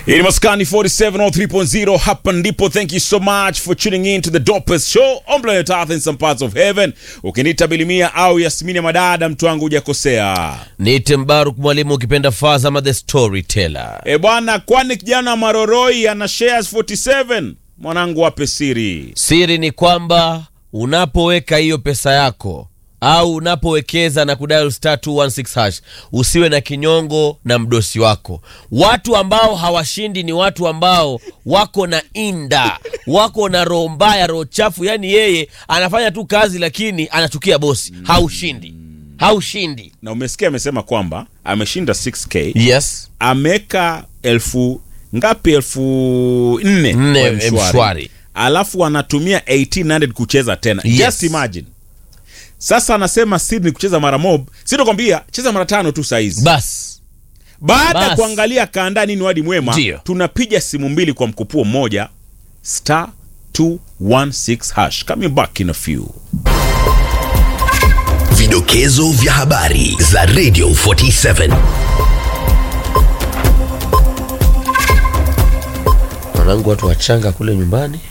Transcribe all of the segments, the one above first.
Ili maskani 4703.0 hapa ndipo. Thank you so much for tuning in to the dopest show on planet Earth in some parts of heaven. Ukiniita Bilimia au Yasmini ya Madada, mtu wangu hujakosea. Niite Mbaruk mwalimu, ukipenda Fazama the storyteller. E bwana, kwani kijana Maroroi ana shares 47? Mwanangu, wape siri. Siri ni kwamba unapoweka hiyo pesa yako au unapowekeza na kudial star 216 hash usiwe na kinyongo na mdosi wako. Watu ambao hawashindi ni watu ambao wako na inda, wako na roho mbaya, roho chafu. Yani yeye anafanya tu kazi, lakini anachukia bosi. Haushindi, haushindi. Na umesikia amesema kwamba ameshinda 6k, Yes, ameweka elfu ngapi? elfu nne Nne, kwa M-Shwari. M-Shwari. alafu anatumia 1800 kucheza tena. Yes. Just imagine. Sasa anasema siri ni kucheza mara mob, sitokwambia cheza mara tano tu saizi. bas Baada ya Bas. kuangalia kaandaa nini wadi mwema, Ndio. tunapiga simu mbili kwa mkupuo mmoja, star 216 hash. Coming back in a few. Vidokezo vya habari za Radio 47. wanangu watu wachanga kule nyumbani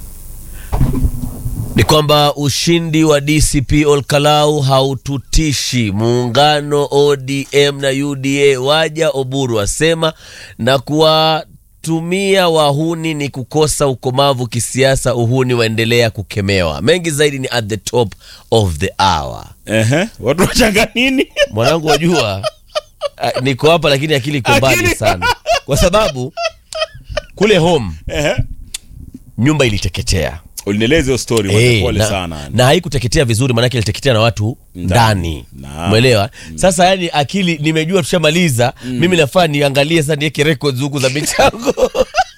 ni kwamba ushindi wa DCP Olkalau haututishi. Muungano ODM na UDA waja, Oburu asema, na kuwatumia wahuni ni kukosa ukomavu kisiasa. Uhuni waendelea kukemewa. Mengi zaidi ni at the top of the hour. Ehe, watu wachanga nini? Mwanangu, wajua ah, niko hapa lakini akili iko mbali Akili- sana, kwa sababu kule home Ehe. nyumba iliteketea Ulinieleza hiyo story, Eh, pole na, sana. na haikuteketea vizuri maanake iliteketea na watu ndani Naam. mwelewa sasa yani akili nimejua tushamaliza mimi nafaa niangalie sasa niweke records huku za michango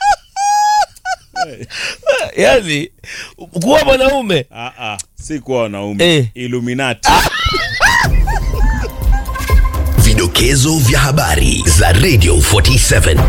yani kuwa mwanaume Ah, ah, si kuwa wanaume. Eh. Illuminati. Vidokezo vya habari za Radio 47.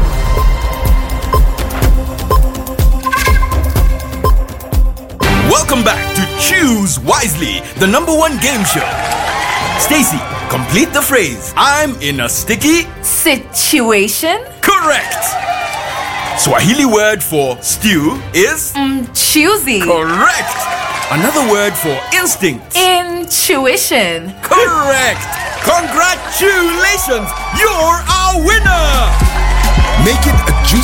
Welcome back to Choose Wisely, the number one game show. Stacy, complete the phrase. I'm in a sticky. Situation Correct. Swahili word for stew is choosy. correct. Another word for instinct. Intuition. Correct. Congratulations, you're our winner. Make it a juicy